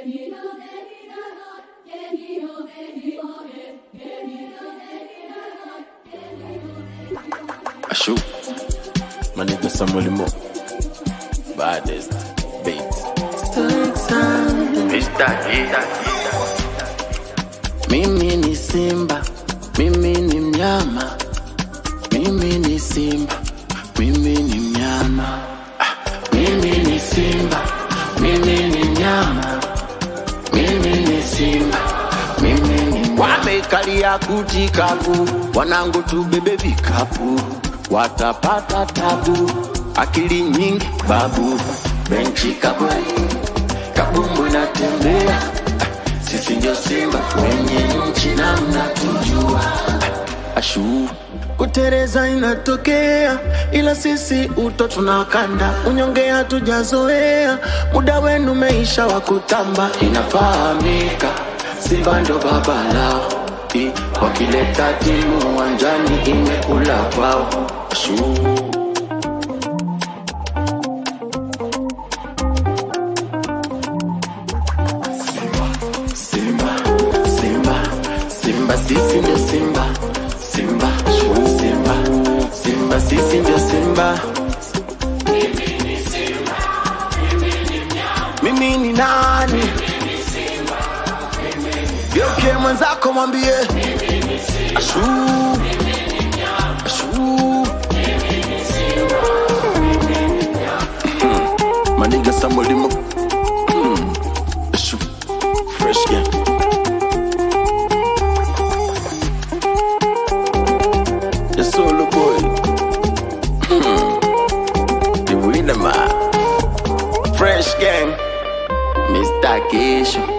I shoot. My nigga Samuel Mo. Baddest. Bates. Mr. Mimi ni simba, mimi ni mnyama, mimi ni simba, mimi ni mnyama. Ah, Mimi ni simba, mimi ni mnyama, mimi ni simba, mimi ni wamekalia kuti kavu, wanangu tubebe vikapu, watapata tabu, akili nyingi babu, benchi kabwe, kabumbu natembea, sisi ndio simba wenye nchi na mnatujua, ashu kutereza inatokea, ila sisi uto tunakanda, unyonge hatujazoea, muda wenu meisha wa kutamba, inafahamika Simba ndo baba lao, I, wakileta timu uwanjani imekula kwao. Shuu. Simba, Simba, Simba, sisi ndio Simba, Simba, Simba, Simba, sisi ndio Simba. Mimi ni nani? Geuke mwenzako mwambie ashu, ashu. Hmm. Maniga Samuel Limo. Hmm. Ashu. Fresh game. The solo boy. Hmm. The winner man. Fresh game. Mr. Kesho.